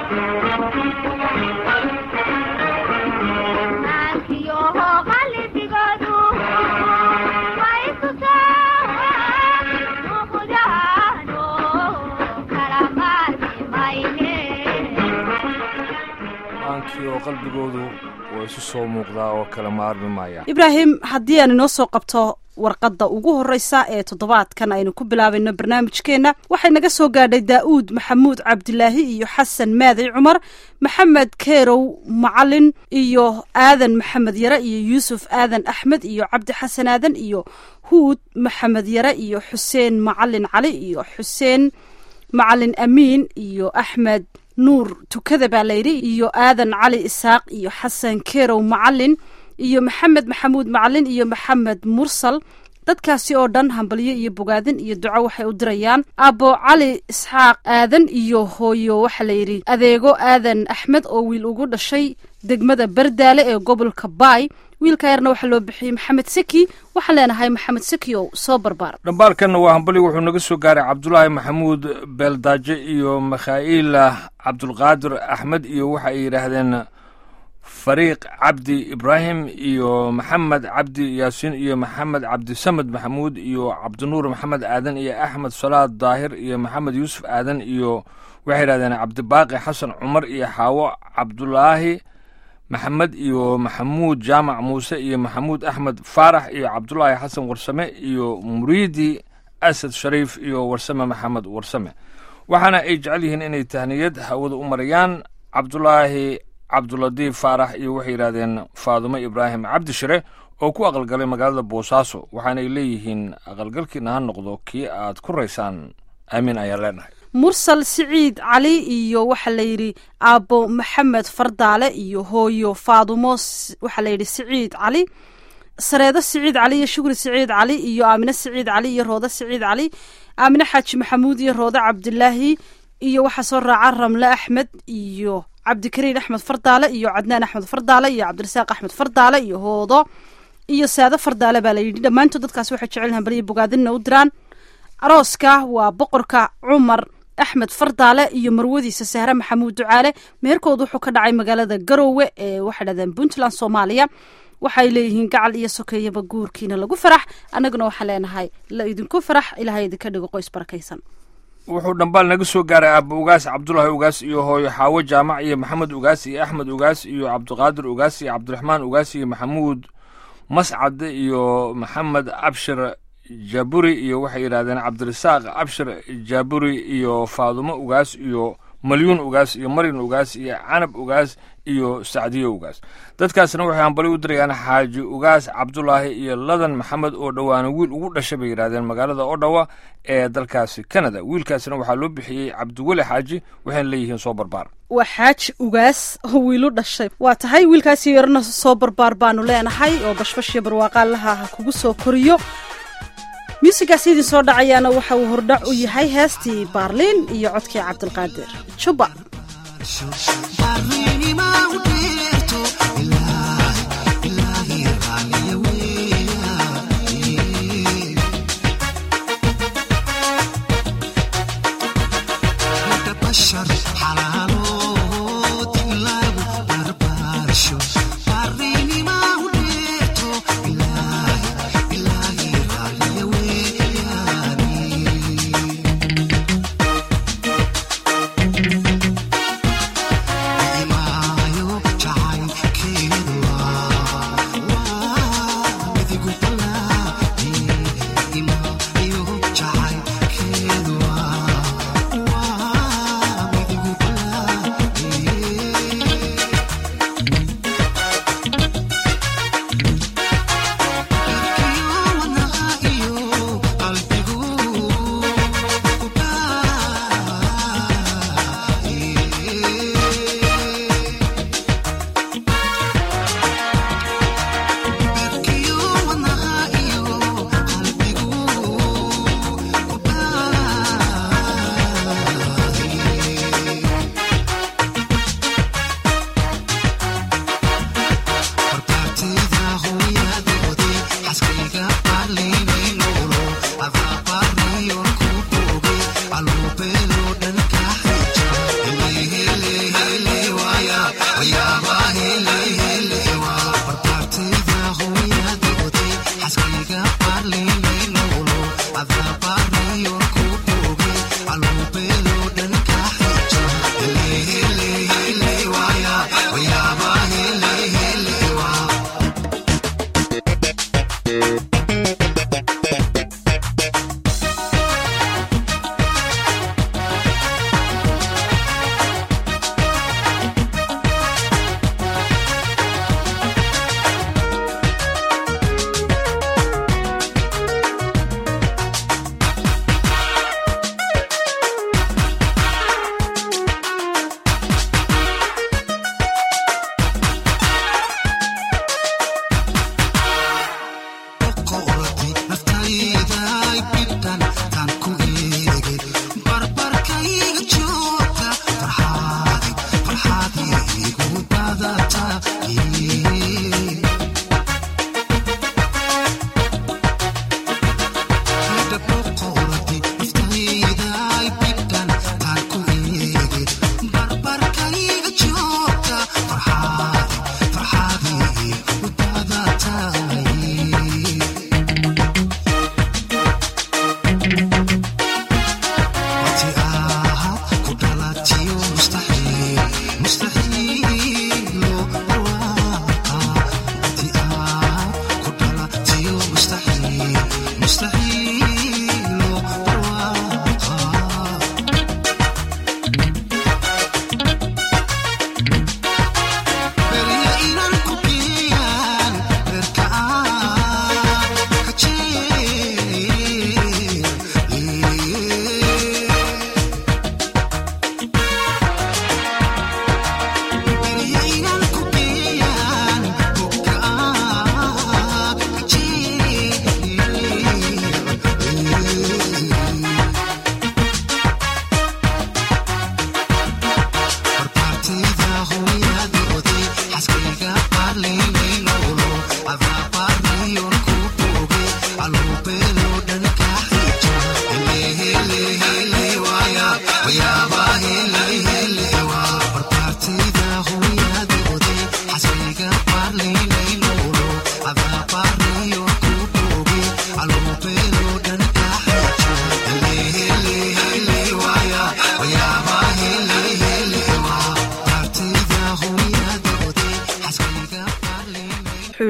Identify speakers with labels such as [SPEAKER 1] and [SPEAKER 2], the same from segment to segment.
[SPEAKER 1] aankii oo qalbigoodu waa isu soo muuqdaa oo kala maarmi maaya
[SPEAKER 2] ibraahim haddii aan inoo soo qabto warqadda ugu horreysa ee toddobaadkan aynu ku bilaabayno barnaamijkeenna waxay naga soo gaadhay daa'uud maxamuud cabdilaahi iyo xasan maaday cumar maxamed keerow macalin iyo aadan maxamed yare iyo yuusuf aadan axmed iyo cabdi xasan aadan iyo huud maxamed yare iyo xuseen macalin cali iyo xuseen macalin amiin iyo axmed nuur tukada baa layidhi iyo aadan cali isaaq iyo xasan keerow macalin iyo maxamed maxamuud macalin iyo maxamed mursal dadkaasi oo dhan hambalyo iyo bogaadin iyo duco waxay u dirayaan aabbo cali isxaaq aadan iyo hooyo waxaa layidhi adeego aadan axmed oo wiil ugu dhashay degmada bardaale ee gobolka baay wiilka yarna waxaa loo bixiyey maxamed seki waxaan leenahay maxamed seki oo soo barbaar
[SPEAKER 1] dhambaalkanna waa hambali wuxuu naga soo gaaray cabdulaahi maxamuud beeldaaje iyo makhaa'ila cabdulqaadir axmed iyo waxa ay yidhaahdeen fariiq cabdi ibraahim iyo maxamed cabdi yaasiin iyo maxamed cabdisamed maxamuud iyo cabdinuur maxamed aadan iyo axmed salaad daahir iyo maxamed yuusuf aadan iyo waxay yidhahdeen cabdibaaqi xasan cumar iyo xaawo cabdulaahi maxamed iyo maxamuud jaamac muuse iyo maxamuud axmed faarax iyo cabdulaahi xasan warsame iyo muriidi asad shariif iyo warsame maxamed warsame waxaana ay jecel yihiin inay tahniyad hawada u marayaan cabdulaahi cabduladiif faarax iyo waxay yidhahdeen faadumo ibraahim cabdi shire oo ku aqalgalay magaalada boosaaso waxaanay leeyihiin aqalgalkiina ha noqdo kii aad ku raysaan aamiin ayaan leenahay
[SPEAKER 2] mursal siciid cali iyo waxaa layidhi aabbo maxamed fardaale iyo hooyo faadumo waxaa layidhi siciid cali sareedo siciid cali iyo shukri siciid cali iyo aamine siciid cali iyo roodo siciid cali aamine xaaji maxamuud iyo roodo cabdilaahi iyo waxaa soo raaca ramle axmed iyo cabdikariin axmed fardaale iyo cadnaan axmed fardaale iyo cabdirasaaq axmed fardaale iyo hoodo iyo saado fardaale baa layidhi dhammaantood dadkaas waxay jecel hambaliya bogaadinna u diraan arooska waa boqorka cumar axmed fardaale iyo marwadiisa sahre maxamuud ducaale meherkood wuxuu ka dhacay magaalada garoowe ee waxay dhahdeen puntland soomaaliya waxay leeyihiin gacal iyo sokeeyaba guurkiina lagu farax annaguna waxaan leenahay la idinku farax ilahay idinka dhigo qoys barakaysan
[SPEAKER 1] wuxuu dhambaal naga soo gaaray aabba ugaas cabdulaahi ugaas iyo hooyo xaawo jaamac iyo maxamed ugaas iyo axmed ugaas iyo cabdiqaadir ugaas iyo cabdiraxmaan ugaas iyo maxamuud mascad iyo maxamed abshir jaaburi iyo waxay yidhahdeen cabdirasaaq abshir jaaburi iyo faadumo ugaas iyo malyuun ugaas iyo maryan ugaas iyo canab ugaas iyo sacdiyo ugaas dadkaasna waxay hambali u dirayaan xaaji ugaas cabdulaahi iyo ladan maxamed oo dhowaana wiil ugu dhashay bay yidhahdeen magaalada odhawa ee dalkaasi canada wiilkaasna waxaa loo bixiyey cabdiweli xaaji waxayna leeyihiin soo barbaar
[SPEAKER 2] waa xaaji ugaas oo wiilu dhashay waa tahay wiilkaasi yarna soo barbaar baanu leenahay oo bashbashiyo barwaaqaalaha ha kugu soo koriyo muusigaas idin soo dhacayaana waxa uu hordhac u yahay heestii baarliin iyo codkii cabdilqaadir juba
[SPEAKER 3] Wow.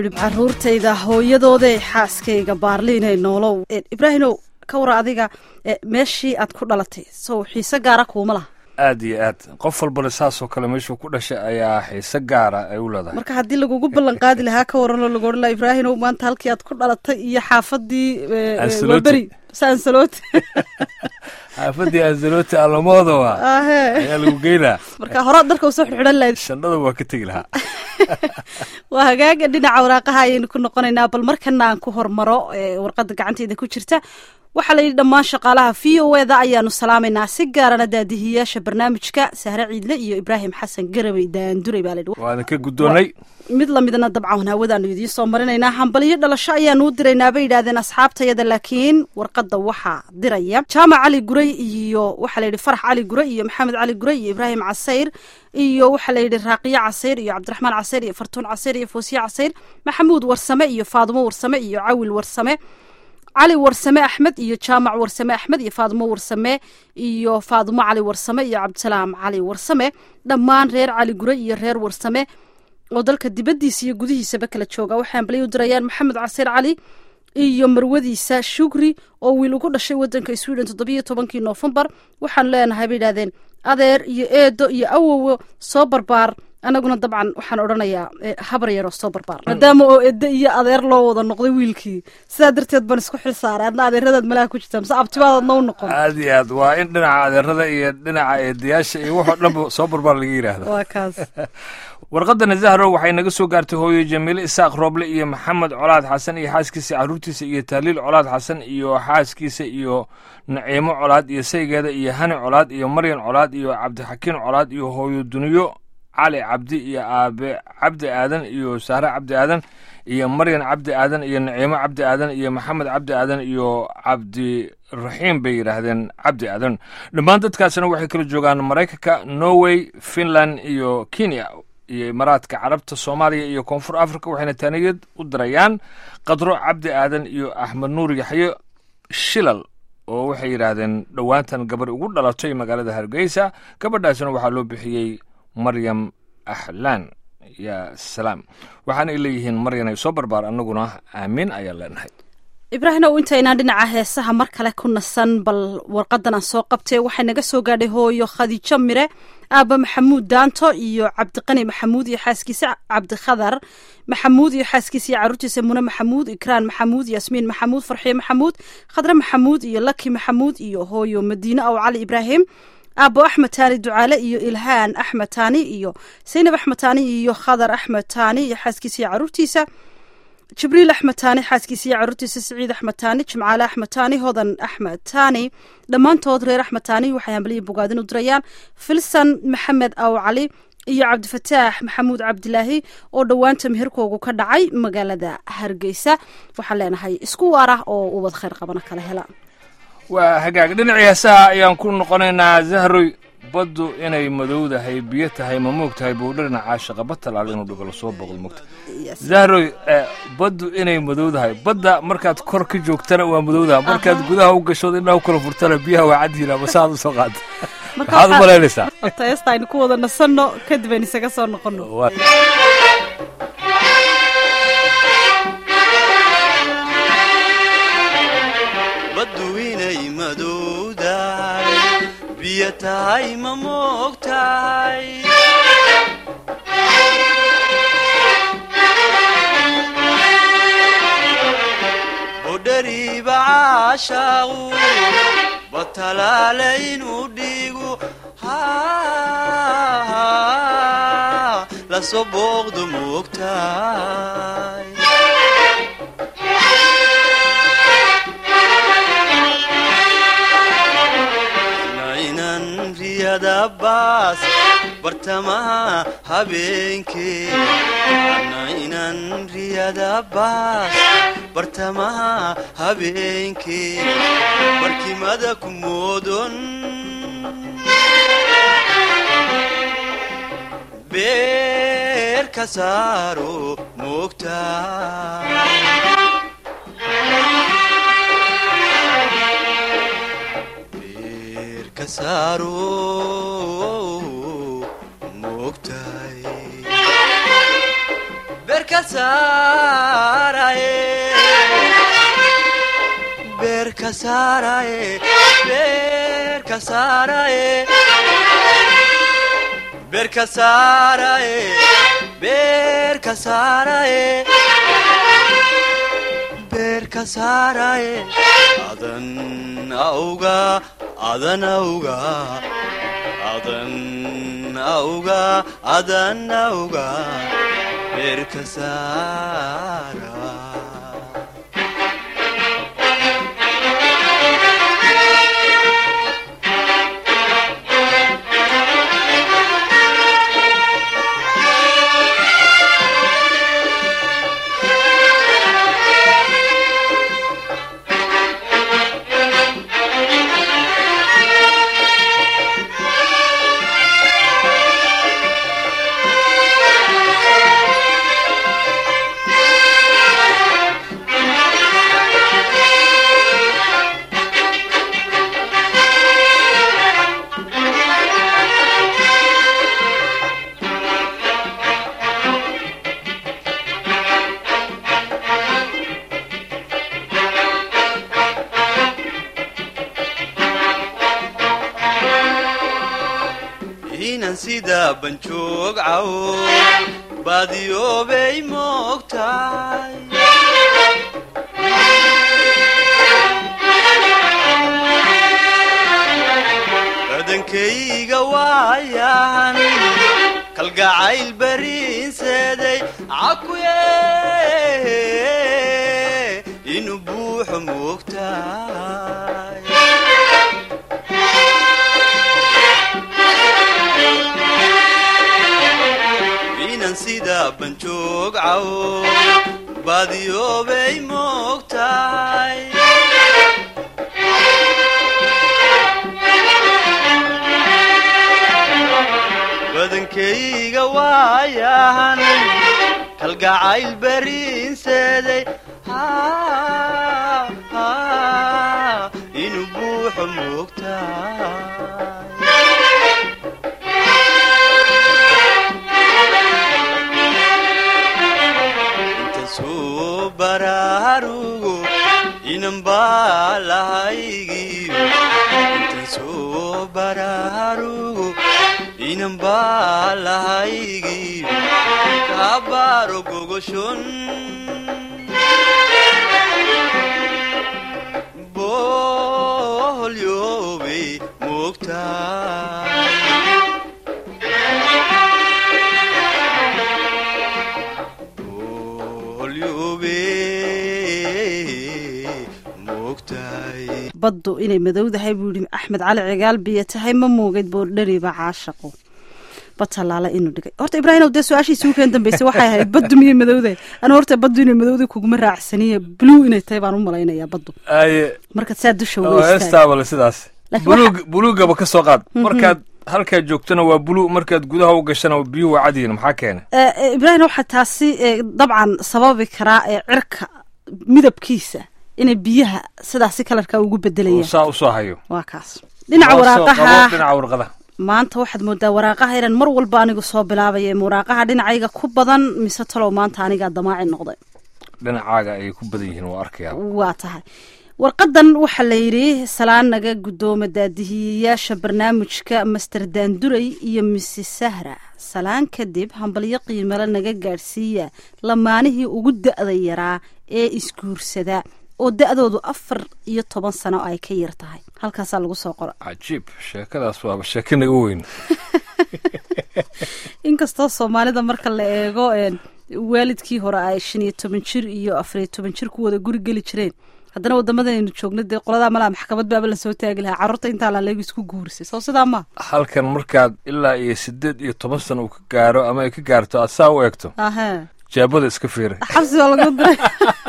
[SPEAKER 2] yidhi caruurtayda hooyadooda xaaskayga baarliinay noolow ibraahimow ka wara adiga meeshii aad ku dhalatay sow xiise gaara kuuma laha
[SPEAKER 1] aad iyo aad qof walbana saasoo kale meeshuu ku dhashay ayaa xiise gaara ay u leedahay
[SPEAKER 2] marka haddii lagugu ballan qaadi lahaa ka waranoo lagu odhan laha ibraahimow maanta halkii aad ku dhalatay iyo xaafadii waberi sansaloti
[SPEAKER 1] xaafadii ansaloti alamoodaba
[SPEAKER 2] ahe
[SPEAKER 1] ayaa lagu geynaa
[SPEAKER 2] marka horaad dharka usoo xidxidhan lahayd
[SPEAKER 1] shandhada waa ka tegi lahaa
[SPEAKER 2] waa hagaaga dhinaca waraaqaha ayaynu ku noqonaynaa bal markana aan ku hormaro warqadda gacanteyda ku jirta waxaa la yidhi dhammaan shaqaalaha v o eda ayaanu salaamaynaa si gaarana daadihiyaasha barnaamijka sahre ciidle iyo ibraahim xasan garabey daanduray baa layidhi
[SPEAKER 1] waana ka guddoonnay
[SPEAKER 2] mid lamidna dabcan hawadaanu idiin soo marinaynaa hambaliyo dhalasho ayaanu u diraynaa bay yidhahdeen asxaabtayada laakiin warqadda waxaa diraya jaamac cali guray iyo waxaa layidhi farax cali guray iyo maxamed cali guray iyo ibraahim casayr iyo waxaa layidhi raaqiyo casayr iyo cabdiraxmaan casayr iyo fartuun casayr iyo foosiye casayr maxamuud warsame iyo faadumo warsame iyo cawil warsame cali warsame axmed iyo jaamac warsame axmed iyo faadumo warsame iyo faadumo cali warsame iyo cabdisalaam cali warsame dhammaan reer cali gure iyo reer warsame oo dalka dibaddiisa iyo gudihiisaba kala jooga waxay ambalay u dirayaan maxamed casiir cali iyo marwadiisa shugri oo wiil ugu dhashay wadanka sweden toddobiyo tobankii noofembar waxaanu leenahay bay yidhahdeen adeer iyo eedo iyo awowo soo barbaar anaguna dabcan waxaan odhanayaa habar yaroo soo barbaar maadaama oo edo iyo adeer loo wada noqday wiilkii sidaa darteed baan isku xil saaray adna adeeradaad malaha ku jirtaa mise abtibaadaadna u noqon
[SPEAKER 1] aad iyo aad waa in dhinaca adeerada iyo dhinaca eedayaasha iyo waxoo dhanba soo barbaar laga yidhaahda
[SPEAKER 2] waa kaas
[SPEAKER 1] warqadana zahro waxay naga soo gaartay hooyo jamiile isaaq rooble iyo maxamed colaad xasan iyo xaaskiisa caruurtiisa iyo taaliil colaad xasan iyo xaaskiisa iyo naciimo colaad iyo saygeeda iyo hani colaad iyo maryan colaad iyo cabdixakiin colaad iyo hooyo duniyo cali cabdi iyo aabe cabdi aadan iyo sahre cabdi aadan iyo maryan cabdi aadan iyo naciimo cabdi aadan iyo maxamed cabdi aadan iyo cabdiraxiim bay yidhaahdeen cabdi aadan dhammaan dadkaasina waxay kala joogaan maraykanka norway finland iyo kenya iyo imaaraadka carabta soomaaliya iyo koonfur africa waxayna taaniyad u dirayaan qadro cabdi aadan iyo axmed nuur yaxyo shilal oo waxay yidhaahdeen dhowaantan gabar ugu dhalatay magaalada hargeysa gabadhaasina waxaa loo bixiyey maryam ahlaan ya salaam waxaana ay leeyihiin maryan ay soo barbaar annaguna aamiin ayaan leenahay
[SPEAKER 2] ibraahimow intaynaan dhinaca heesaha mar kale ku nasan bal warqadan aan soo qabtay waxay naga soo gaadhay hooyo khadiijo mire aaba maxamuud daanto iyo cabdiqani maxamuud iyo xaaskiisa cabdikhadar maxamuud iyo xaaskiisa iyo caruurtiisa mune maxamuud ikraan maxamuud yasmiin maxamuud farxiyo maxamuud khadre maxamuud iyo laki maxamuud iyo hooyo madiine ow cali ibraahim aabo axmed taani ducaale iyo ilhaan axmed taani iyo saynab axmed taani iyo khadar axmed taani iyo xaaskiisa iyo caruurtiisa jibriil axmed taani xaaskiisa iyo caruurtiisa siciid axmed taani jimcaale axmed taani hodan axmed taani dhammaantood reer axmed taani waxay hambaliya bogaadin u dirayaan filsan maxamed aw cali iyo cabdifataax maxamuud cabdilaahi oo dhowaanta meherkoogu ka dhacay magaalada hargeysa waxaan leenahay isku waar ah oo ubad khayr qabana kala hela
[SPEAKER 1] waa hagaag dhinacii heesaha ayaan ku noqonaynaa zahroy baddu inay madowdahay biyo tahay ma moog tahay buu dhinaca shaqaba talaal inuu dhigalo soo boqdo mogta zahroy baddu inay madowdahay badda markaad kor ka joogtana waa madowdaha markaad gudaha u gashood indhaha u kala furtana biyaha waa cadyihin ama saaad u soo qaata maxaad u malaynaysaa
[SPEAKER 2] heesta aynu ku wada nasanno kadib aynu isaga soo noqono
[SPEAKER 3] baddu inay madowdahay biyo tahay ma moogtahay budhariiba caashaaqu batalaale inuu dhiigu lasoo booqdu moogtahay baas bartamaha habeenkee ana inan riyada baas bartamaha habeenkee barkimada ku moodon beer ka saaro moogtaa moogtahay beerka beerka saaraye beerka saaraye beerka saaraye beerka saaraye beerka saaraye beerka saaraye adan auga adan auga adan auga adan auga beerka saara inan sida banjoog cawo baadiyoobay moogtahay badankayga waayahan kalgacayl bariinseeday cakuye inuu buuxo moogtahay inan sida banjoog cawo baadiyoobay moogtahay badankayga waayahan kalgacayl bariinseeday inuu buuxo moogtahay inta soo baraarugo inan baa lahaygiyo inta soo baraarugo inan baa lahaygiyo kaabaro gogoshon boholyoobay moogtaay
[SPEAKER 2] baddu inay madowdahay buu yihi axmed cali cigaal biyo tahay ma muugeyd boordhariba caashaqo batallaala inuu dhigay horta ibraahimow dee su-aashiisii ukeen dambeysay waxay ahayd baddu miyay madowdahay anu horta baddu inay madowday kuguma raacsaniye blue inay tahay baan u malaynayaa baddu
[SPEAKER 1] aye
[SPEAKER 2] markaad saa dusha
[SPEAKER 1] oo
[SPEAKER 2] uga istaag
[SPEAKER 1] heestaabale sidaas
[SPEAKER 2] Laakiin
[SPEAKER 1] buluug buluugaba ka soo qaad markaad halkaad joogtana waa buluug markaad gudaha u gashana biyuhu waa cadiyin maxaa keena
[SPEAKER 2] ibraahim waxaa taasi eh, dabcan sababi karaa ee cirka midabkiisa inay biyaha sidaasi kalarka ugu
[SPEAKER 1] oo
[SPEAKER 2] bedelayaan
[SPEAKER 1] saa usoo hayo
[SPEAKER 2] waa kaas dhinaca
[SPEAKER 1] Loo soo qabo
[SPEAKER 2] waraaqaha
[SPEAKER 1] dhinaca warqadaha
[SPEAKER 2] maanta waxaad moodaa waraaqaha inaan mar walba anigu soo bilaabaya ma waraaqaha dhinacayga ku badan mise talow maanta anigaa damaaci noqday
[SPEAKER 1] dhinacaaga ayay ku badan yihiin waa arkayaa
[SPEAKER 2] waa tahay warqadan waxaa la yidhi salaan naga guddooma daadihiyayaasha barnaamijka master daanduray iyo mrs sahra salaan kadib hambalyo qiimale naga gaadhsiiya lamaanihii ugu da-da yaraa ee isguursada oo da-doodu afar iyo toban sano ay ka yar tahay halkaasaa lagu soo qora
[SPEAKER 1] cajiib sheekadaas waaba sheeko naga weyn
[SPEAKER 2] inkastoo soomaalida marka la eego een, waalidkii hore ay shan iyo toban jir iyo afar iyo toban jir ku wada guri geli jireen haddana wadamadanaynu joogno dee qoladaa malaa maxkamad baaba lasoo taagi lahaa carruurta intaa laleegu isku guurisay soo sidaa ma
[SPEAKER 1] halkan markaad ilaa iyo sideed iyo toban sano uu ka gaaro ama ay ka gaarto aad saa u eegto
[SPEAKER 2] ahe
[SPEAKER 1] jeebada iska fiiri
[SPEAKER 2] xabsi oo lagu diray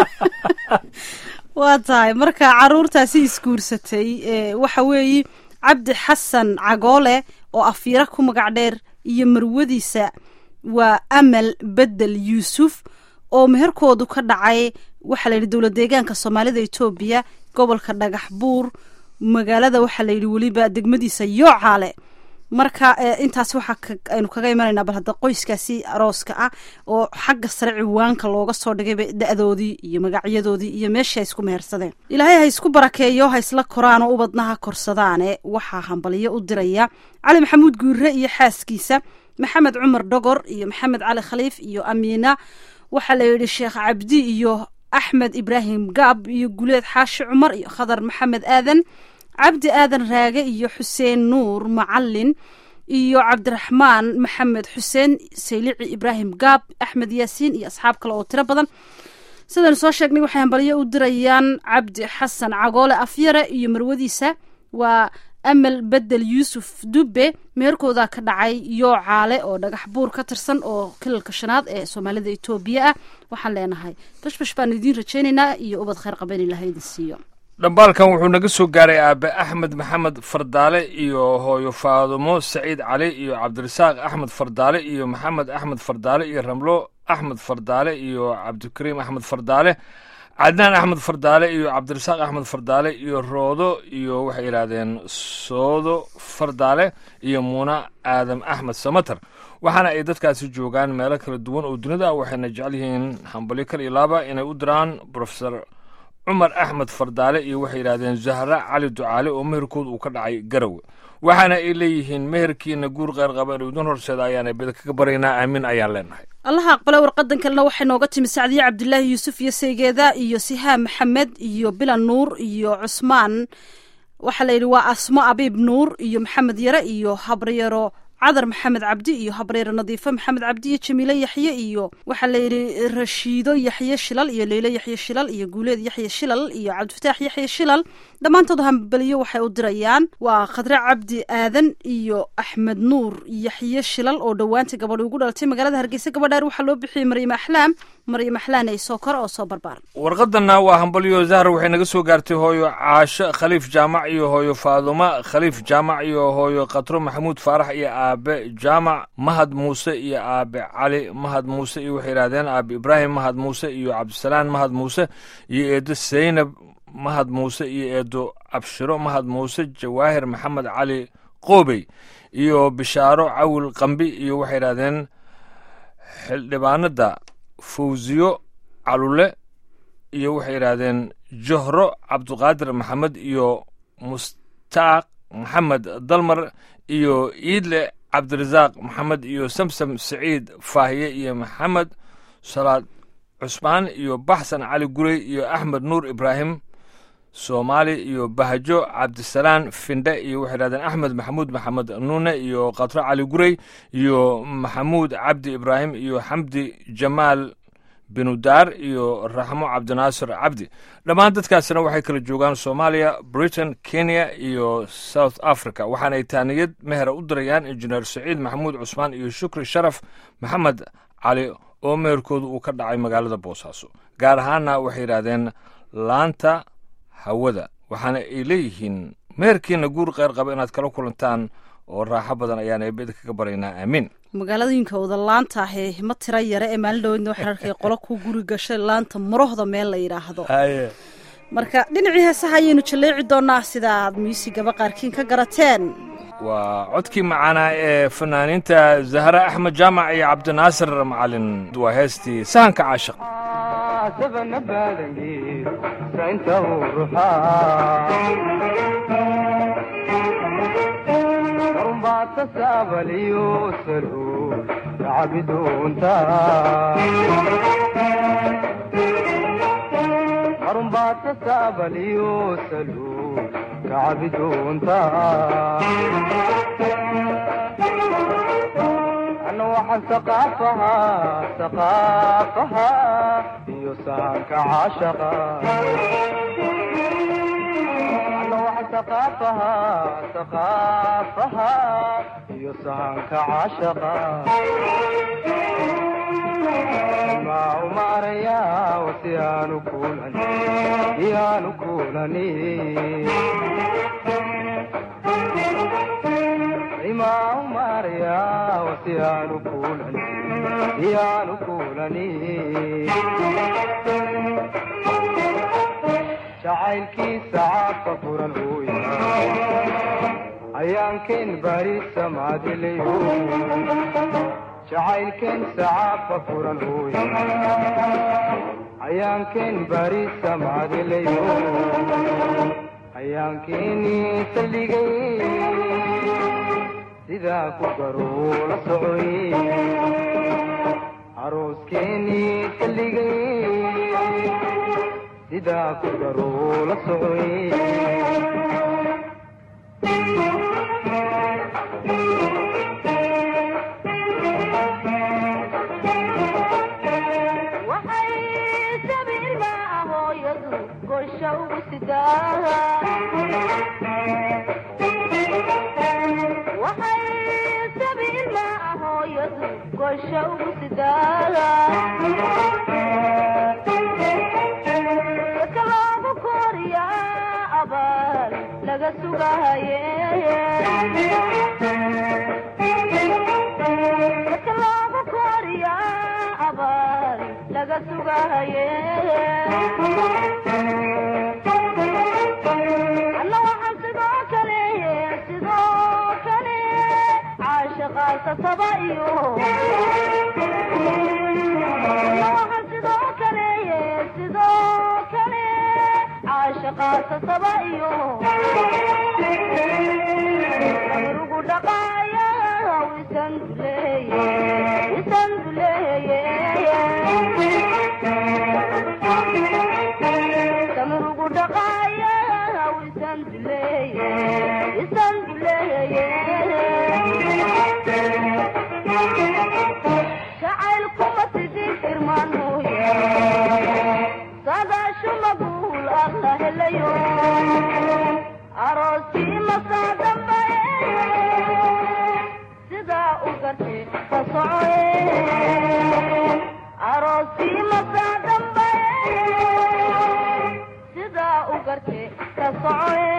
[SPEAKER 2] waa tahay marka caruurtaasi isguursatay ee, waxa weeye cabdi xasan cagoole oo afiira ku magac dheer iyo marwadiisa waa amal bedel yuusuf oo meherkoodu ka dhacay waxaa layidhi dowlad deegaanka soomaalida etoobiya gobolka dhagax buur magaalada waxaa layidhi weliba degmadiisa yoocaale marka intaas waxaa aynu kaga imanaynaa bal hadda qoyskaasi arooska ah oo xagga sare ciwaanka looga soo dhigayba da-doodii iyo magacyadoodii iyo meeshii ay isku mehersadeen ilaahay ha isku barakeeyo ha isla koraan oo ubadnaha korsadaane waxaa hambaliyo u diraya cali maxamuud guure iyo xaaskiisa maxamed cumar dhogor iyo maxamed cali khaliif iyo amiina waxaa la yidhi sheekh cabdi iyo axmed ibraahim gaab iyo guleed xaashi cumar iyo khadar maxamed aadan cabdi aadan raage iyo xuseen nuur macalin iyo cabdiraxmaan maxamed xuseen saylici ibraahim gaab axmed yaasiin iyo asxaab kale oo tiro badan sidaynu soo sheegnay waxay hambalyo u dirayaan cabdi xasan cagoole afyare iyo marwadiisa waa amal bedel yuusuf dube meherkooda ka dhacay yoocaale oo dhagax buur ka tirsan oo kilalka shanaad ee soomaalida etoobiya ah waxaan leenahay bashbash baanu idiin rajaynaynaa iyo ubad kheyr qaban ilahay idin siiyo
[SPEAKER 1] dhambaalkan wuxuu naga soo gaaray aabe axmed maxamed fardaale iyo hooyo faadumo saciid cali iyo cabdirasaaq axmed fardaale iyo maxamed axmed fardaale iyo ramlo axmed fardaale iyo cabdikariim axmed fardaale cadnaan axmed fardaale iyo cabdirasaaq axmed fardaale iyo roodo iyo waxay yidhaahdeen soodo fardaale iyo muuna aadam axmed samater waxaana ay dadkaasi joogaan meelo kala duwan oo dunida ah waxayna jecel yihiin hambalyo kal iyo laaba inay u diraan profesor cumar axmed fardaale iyo waxay yidhahdeen zahra cali ducaale oo meherkooda uu ka dhacay garowe waxaana ay leeyihiin meherkiina guur qeyr qaba inuu idin horseeda ayaana beda kaga baraynaa aamin ayaan leenahay
[SPEAKER 2] allaha aqbale warqadan kalena waxay nooga timi sacdiye cabdilaahi yuusuf iyo saygeeda iyo sihaam maxamed iyo bilan nuur iyo cusmaan waxaa la yidhi waa asmo abiib nuur iyo maxamed yare iyo habaryaro cadar maxamed cabdi iyo habreere nadiifo maxamed cabdi iyo jamiile yaxye iyo waxaa la yidhi rashiido yaxye shilal iyo leyle yaxye shilal iyo guuleed yaxye shilal iyo cabdifataax yaxye shilal dhammaantood hambaliyo waxay u dirayaan waa khadre cabdi aadan iyo axmed nuur yaxye shilal oo dhowaanta gabadhi ugu dhalatay magaalada hargeysa gabadhaar waxaa loo bixiyey maryam axlaam maryam axlaan ay soo kora oo soo barbaar
[SPEAKER 1] warqadanna waa hambalyo zahra waxay naga soo gaartay hooyo caasho khaliif jaamac iyo hooyo faaduma khaliif jaamac iyo hooyo khatro maxamuud faarax iyo aabe jaamac mahad muuse iyo aabe cali mahad muuse iyo waxay yidhahdeen aabe ibraahim mahad muuse iyo cabdisalaan mahad muuse iyo eedo saynab mahad muuse iyo eedo abshiro mahad muuse jawaahir maxamed cali qoobey iyo bishaaro cawil qambi iyo waxay yidhahdeen xildhibaanada fawsiyo calule iyo waxay yidhaahdeen johro cabduqaadir maxamed iyo mustaaq maxamed dalmar iyo iidle cabdirasaaq maxamed iyo samsam saciid faahiye iyo maxamed salaad cusmaan iyo baxsan cali gurey iyo axmed nuur ibraahim soomaali iyo bahajo cabdisalaan findhe iyo waxay yidhahdeen axmed maxamuud maxamed nuune iyo khatro cali gurey iyo maxamuud cabdi ibraahim iyo xamdi jamaal binudaar iyo raxmo cabdinaasir cabdi dhammaan dadkaasina waxay kala joogaan soomaaliya britain kenya iyo south africa waxaana ay taaniyad mehera u dirayaan injineer saciid maxamuud cusmaan iyo shukri sharaf maxamed cali oo meherkooda uu ka dhacay magaalada boosaaso gaar ahaanna waxay yidhaahdeen laanta hawada waxaana ay leeyihiin meherkiina guur qeyr qaba inaad kala kulantaan oo raaxo badan ayaan eebeda kaga baraynaa aamiin
[SPEAKER 2] magaaladooyinka wada laanta ahee hima tira yare ee maalin dhaweydna waxaan arkay qolo ku guri gashay laanta marohda meel la yidhaahdo marka dhinacii heesaha ayaynu jalleeci doonaa sida aad muusigaba qaarkiin ka garateen
[SPEAKER 1] waa codkii macaanaa ee fanaaniinta zahra axmed jaamac iyo cabdinaasir macalin waa heestii sahanka caashiq
[SPEAKER 4] sabana badangeed sainta uu ruxaa karumbaata saabaliyo saluul kacabidoonta karumbaata saabaliyo saluul kacabidoonta ana waxaan saqaafahaa saqaafahaa iyo sahanka caashaqa ana waxaan saqaafahaa saqaafahaa iyo sahanka caashaqa maa umaaraya wasi aanu kuulani iyaanu kuulani imaa umaaraya wasi aanu kuulani iyaanu kuulani jacaylkiisa caadka furan hooya ayaankeen bari samaadilayo jacaylkeen sacaafa furan hooy ayaankeen bari samaadilayo ayaankeenii saldhigay sidaa ku garuu la socoy arooskeenii saldhigay sidaa ku garuu la socoy
[SPEAKER 5] waxay sabiilma hooyadu gorsha ugu sidaa waxay sabiilma hooyadu gorsha ugu sidaa ka loogu kooriyaa abaal laga sugahaye ka loogu kooriyaa abaal laga sugahaye alla waxaan sidoo kale sidoo kale caashaqaasa saba iyo alla waxaan sidoo kale sidoo kale caashaqaasa saba iyo ugu dhaqaaya isan duleeye isan duleeye samrugu dhaqaaya isan duleeye isan duleeye jacaylkuma sidii firmaan mooye sadaashu maguul alla helayo arooskii masaa dambaye sidaa u gartay ka socoye arooskii masaa dambaye sidaa u gartay ka socoye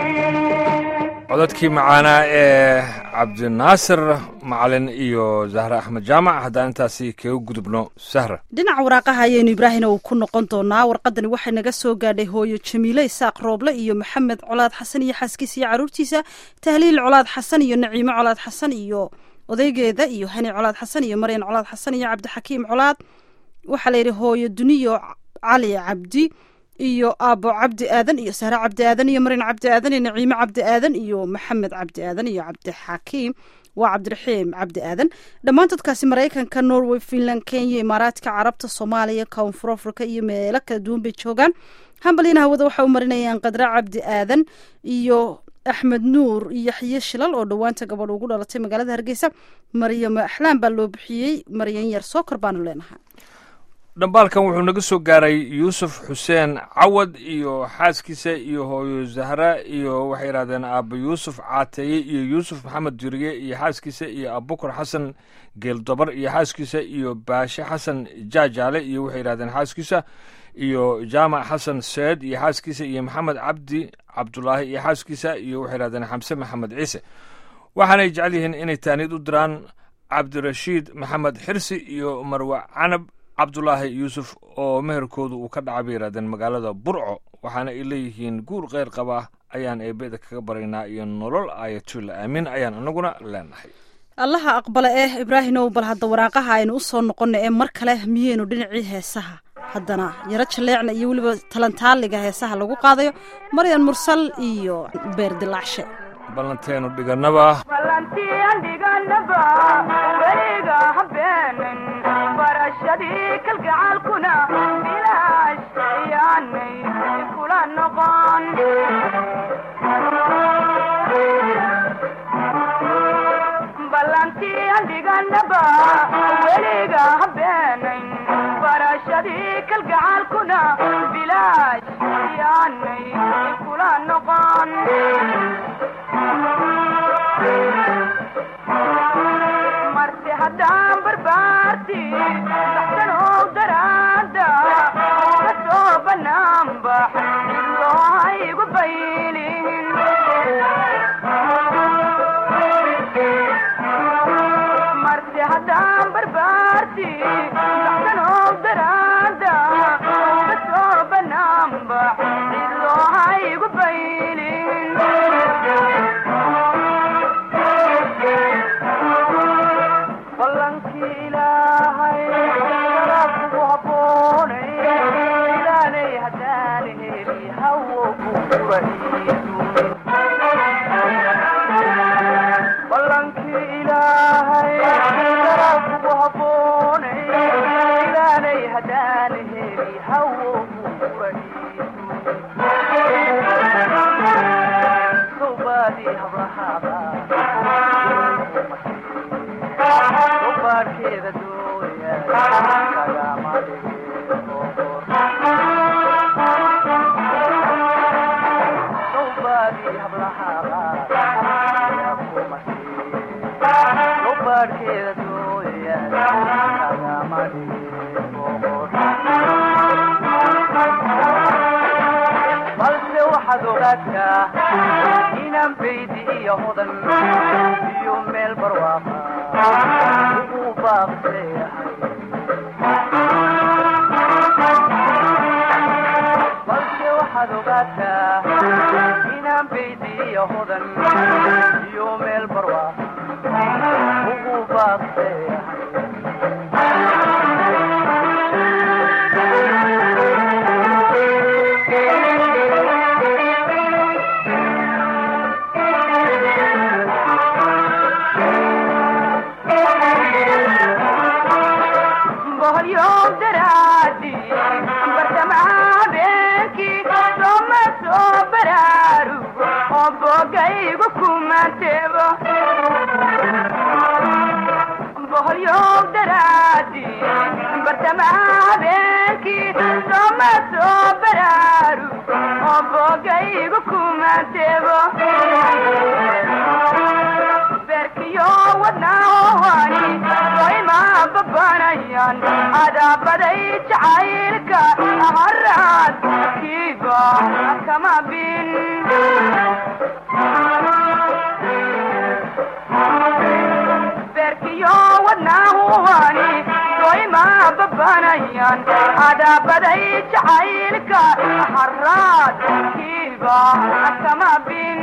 [SPEAKER 1] codadkii macaanaa ee cabdinaasir macalin iyo zahra axmed jaamac haddaan intaasi kaga gudubno sahra
[SPEAKER 2] dhinaca waraaqaha ayaynu ibraahina uu ku noqon doonaa warqadani waxay naga soo gaadhay hooyo jamiile isaaq rooble iyo maxamed colaad xasan iyo xaaskiisa iyo caruurtiisa tahliil colaad xasan iyo naciimo colaad xasan iyo odaygeeda iyo hani colaad xasan iyo maryan colaad xasan iyo cabdixakiim colaad waxaa la yidhi hooyo duniyo cali cabdi iyo aabo cabdi aadan iyo sahre cabdi aadan iyo maryan cabdi aadan iyo naciimo cabdi aadan iyo maxamed cabdi aadan iyo cabdixakiim waa cabdiraxiim cabdi aadan dhammaan dadkaasi maraykanka norway finland kenya imaaraadka carabta soomaaliya koonfur africa iyo meelo kala duwan bay joogaan hambalyana hawada waxay u marinayaan qadra cabdi aadan iyo axmed nuur iyo yaxye shilal oo dhowaanta gabadh ugu dhalatay magaalada hargeysa maryamo axlaan baa loo bixiyey maryan yar sookor baanu leenahay
[SPEAKER 1] dhambaalkan wuxuu naga soo gaaray yuusuf xuseen cawad iyo xaaskiisa iyo hooyo zahra iyo waxay yidhahdeen aaba yuusuf caateeye iyo yuusuf maxamed duriye iyo xaaskiisa iyo abubakar xasan geeldobar iyo xaaskiisa iyo baashe xasan jaajaale iyo waxay yidhahdeen xaaskiisa iyo jaamac xasan seed iyo xaaskiisa iyo maxamed cabdi cabdulaahi iyo xaaskiisa iyo waxay yidhahdeen xamse maxamed ciise waxaanay jecel yihiin inay taaniid u diraan cabdirashiid maxamed xirsi iyo marwe canab cabdulaahi yuusuf oo meherkoodu uu ka dhacay bay yidhahdeen magaalada burco waxaana ay leeyihiin guur kheyr qaba ayaan eebeda kaga baraynaa iyo nolol ayatulla aamin ayaan anaguna leenahay
[SPEAKER 2] allaha aqbala eh ibraahimow bal hadda waraaqaha aynu u soo noqonna ee mar kale miyeynu dhinacii heesaha haddana yaro jaleecna iyo weliba talantaaliga heesaha lagu qaadayo maryan mursal iyo beerdilaacshe
[SPEAKER 1] ballanteenu dhigannaba
[SPEAKER 5] balantiyan dhiganaba weliga habeenin barashadii kalgacaalkuna bilaash ayaanay kula noqon balantiyan dhiganaba weliga habeenin barashadii kalgacaalkuna bilaash ayaanay kula noqon marti haddaan barbaarti baxsanow daraada ka soo banaanbax cidloo haygu baylin marti haddaan barbaarti baxsanow daraada ka soo banaanbax cidloo haygu baylin kuwa iisumin ballankii ilaahay daraa kugu habboonay ilaanay haddaan heli hawo kuwa iisumin sawbaadii hablahaaba sawbaadkeeda dooya kagama dhigin sawbaadii hablahaaba kuma sawbaadkeeda dooya kagama dhigin balse waxaad ogaataa inaan baydi iyo hodan iyo meel barwaaqa ugu baaqseeyahay balse waxaad ogaataa inaan baydi iyo hodan iyo meel barwaaqa ugu baaqseeyahay boholyow daraadi bartamaha habeenkii sooma soo baraarugo oo boogaygu kumanteebo boholyow daraadi bartamaha habeenkii sooma soo baraarugo oo boogaygu kumanteebo beerkiyo wadnahohani wayma babanayaan adaabaday jacaylka haraad kiiba kama bin beerkiyo wadnahohani wayma babanayaan adaabaday jacaylka haraad kiiba kama bin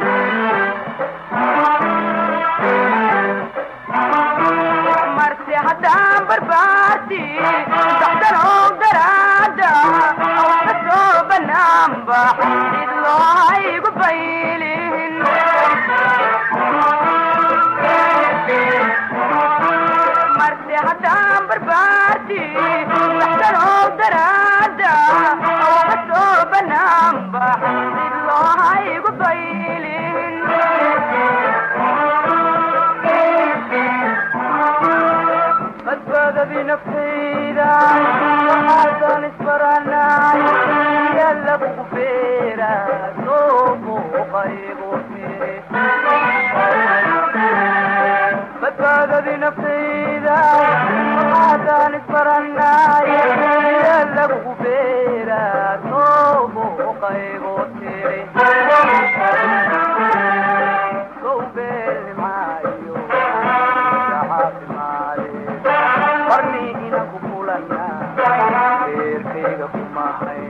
[SPEAKER 5] marse haddaan barbaarti daxdanow daraada awka soo banaanba id loo haygu baylin marse haddaan barbaarti daxdanow daraada awka soo banaanba id loo haygu baylin badbaadadii naftayda waxaasan isbaranay yaa lagugu beera soo muuqaygu tiri badbaadadii naftayda waxaasan isbaranay yaa lagugu beera soo muuqaygu tiri sow beeli maayo qarni inaan ku kulana beerkayga kumahay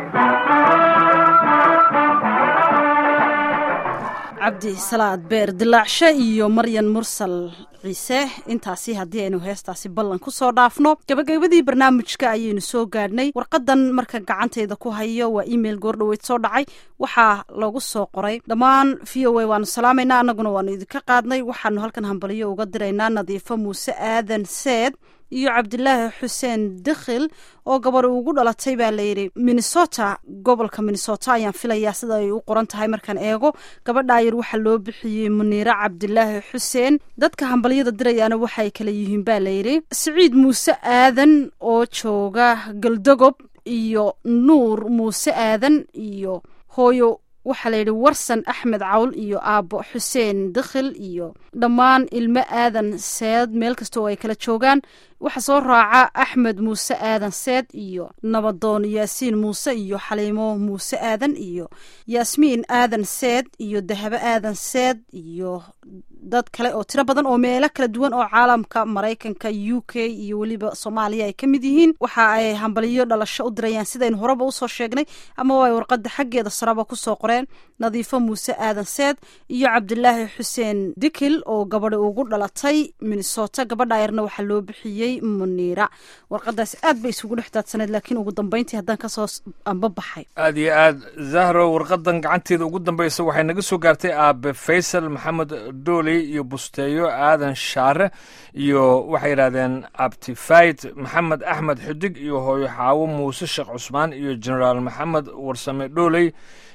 [SPEAKER 2] cabdi salaad beer dilaacshe iyo maryan mursal ciise intaasi haddii aynu heestaasi ballan kusoo dhaafno gabagabadii barnaamijka ayaynu soo gaadhnay warqadan marka gacanteyda ku hayo waa email goordhaweyd soo dhacay waxaa lagu soo qoray dhammaan v o a waanu salaamaynaa annaguna waanu idinka qaadnay waxaanu halkan hambaliyo uga diraynaa nadiifo muuse aadan seed iyo cabdilaahi xuseen dikhil oo gabar ugu dhalatay baa layidhi minnesota gobolka minnesota ayaan filayaa sida ay u qoran tahay markaan eego gabadhaa yar waxaa loo bixiyey muniire cabdilaahi xuseen dadka hambalyada dirayaana waxay kala yihiin baa layidhi siciid muuse aadan oo jooga galdogob iyo nuur muuse aadan iyo hooyo waxaa layidhi warsan axmed cawl iyo aabbo xuseen dikhil iyo dhammaan ilmo aadan seed meel kasta oo ay kala joogaan waxaa soo raaca axmed muuse aadan seed iyo nabadoon yaasiin muuse iyo xaliimo muuse aadan iyo yaasmiin aadan seed iyo dahabo aadan seed iyo dad kale oo tiro badan oo meelo kala duwan oo caalamka maraykanka u k iyo weliba soomaaliya ay ka mid yihiin waxa ay hambaliyo dhalasho u dirayaan sidaynu horeba usoo sheegnay ama ay warqada xaggeeda saraba kusoo qoreen nadiifo muuse aadan seed iyo cabdilaahi xuseen dikil oo gabadhi ugu dhalatay minnesota gabadha ayarna waxaa loo bixiyey muniira warqadaasi aad bay isugu dhex daadsaneed laakiin ugu dambeyntii haddaan kasoo amba baxay
[SPEAKER 1] aad iyo aad zahro warqadan gacanteeda ugu dambeysa waxay naga soo gaartay aabe faysal maxamed dooley iyo busteeyo aadan shaare iyo waxay yidhahdeen abtifayd maxamed axmed xidig iyo hooyo xaawo muuse sheekh cusmaan iyo generaal maxamed warsame dhooley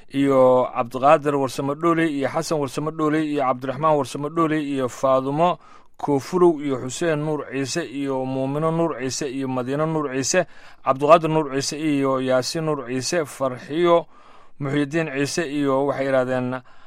[SPEAKER 1] iyo cabdiqaadir warsame dhooley iyo xasan warsame dhooley iyo cabdiraxmaan warsame dhooley iyo faadumo koofurow iyo xuseen nuur ciise iyo muumino nuur ciise iyo madiino nuur ciise cabdiqaadir nuur ciise iyo yaasiin nuur ciise farxiyo muxyidiin ciise iyo waxay yidhahdeen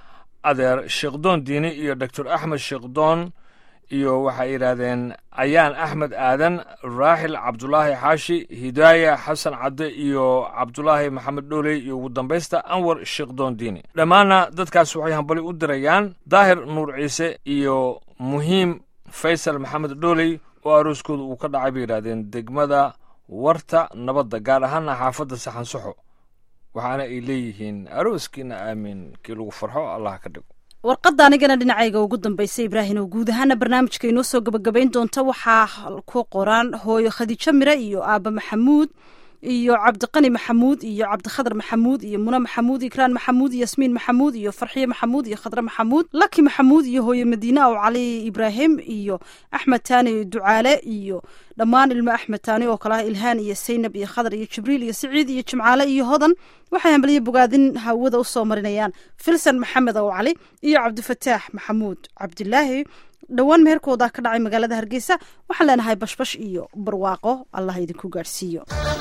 [SPEAKER 1] adeer sheekdoon diini iyo doctor axmed sheekdoon iyo waxay yidhaahdeen ayaan axmed aadan raaxil cabdulaahi xaashi hidaaya xasan cadde iyo cabdulaahi maxamed dhooley iyo ugu dambaysta anwar sheekdoon diini dhammaanna dadkaas waxay hambali u dirayaan daahir nuur ciise iyo muhiim faysal maxamed dhooley oo arooskooda uu ka dhacay bay yidhahdeen degmada warta nabadda gaar ahaana xaafadda saxansaxo waxaana ay leeyihiin arooskiina aamin kii lagu farxo allah ka dhigo
[SPEAKER 2] warqadda anigana dhinacayga ugu dambeysay ibraahim oo guud ahaana barnaamijka inoo soo gabagabayn doonta waxaa ku qoran hooyo khadiijo mire iyo aaba maxamuud iyo cabdiqani maxamuud iyo cabdikhadar maxamuud iyo mune maxamuud ikraan maxamuud yasmiin maxamuud iyo farxiye maxamuud iyo khadre maxamuud laki maxamuud iyo hooye madiine oo cali ibraahim iyo axmed taani ducaale iyo dhammaan ilmo axmed taani oo kale ah ilhaan iyo saynab iyo khadar iyo jibriil iyo siciid iyo jimcaale iyo hodan waxay hambaliyo bogaadin hawada usoo marinayaan filsan maxamed oo cali iyo cabdifataax maxamuud cabdilaahi dhowaan meherkooda ka dhacay magaalada hargeysa waxaan leenahay bashbash iyo barwaaqo allah idinku gaadhsiiyo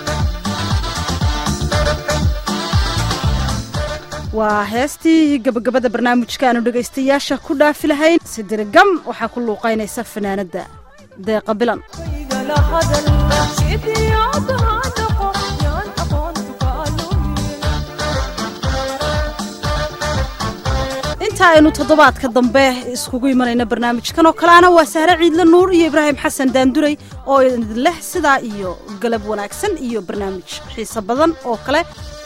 [SPEAKER 2] waa heestii gabagabada barnaamijka aanu dhegaystayaasha ku dhaafi lahayn sidirigam waxaa ku luuqaynaysa fanaanadda deeqa bilan inta aynu toddobaadka dambe iskugu imanayna barnaamijkan oo kaleana waa sahre ciidle nuur iyo ibraahim xasan daanduray oo idin leh sidaa iyo galab wanaagsan iyo barnaamij xiise badan oo kale